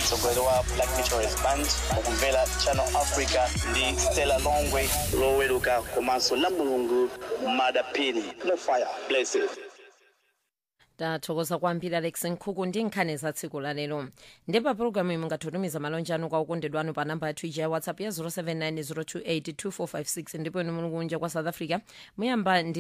mtsogoleri wa black meteors band mukumvera channel africa ndi stella longwe loweruka komanso la mulungu madapini no fire blessed tathokoza kwambiri alex nkhuku ndi nkhani za tsiku la lero ndipo pulogalamu iyi mungatitumiza malonje anu kwa okondedwa anu pa namba yathu ija ya whatsapp ya 0790282456 ndipo inu muli kunja kwa south africa muyamba ndi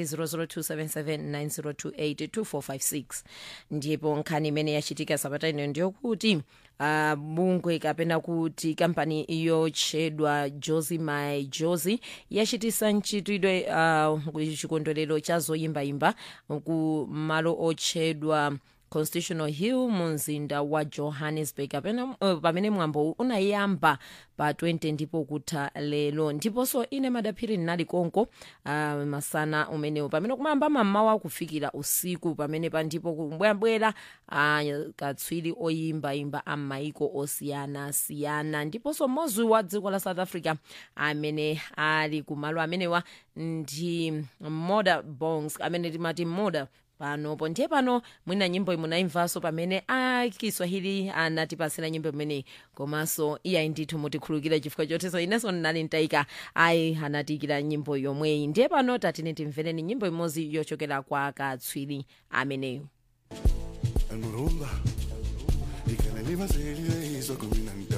0027790282456 ndipo nkhani imene yachitika sabata ino ndiyokuti uh, bungwe kapena kuti kampani yotchedwa josi my josi yachitisa mchitidwe uh, chikondwerero cha zoyimbayimba ku malo otchedwa constitutional hill mu mzinda wa johannesburg apena, uh, pamene mwambo unayamba pa 20 ndipo kutha lero ndiponso ine madaphiri ndinali konko uh, masana umenewu pamene kumayamba mammawa kufikira usiku pamene pa ndipo kubwerabwera uh, katswiri oyimbayimba a maiko osiyanasiyana ndiponso mmodzi wa dziko la south africa amene ali kumalo amenewa ndi moda bongs amene timati moda panopo ndiye pano mwina nyimbo imunaimvanso pamene akiswahili anatipasira nyimbo imeneyi komanso iyayi ndithu mutikhulukira chifukwa choteso inenso ndinali ntayika ayi anatiyikira nyimbo yomweyi ndiye pano tatine timvereni nyimbo imodzi yochokera kwa katswiri ameneyo engurumba y que le iba a seguir hizo con mi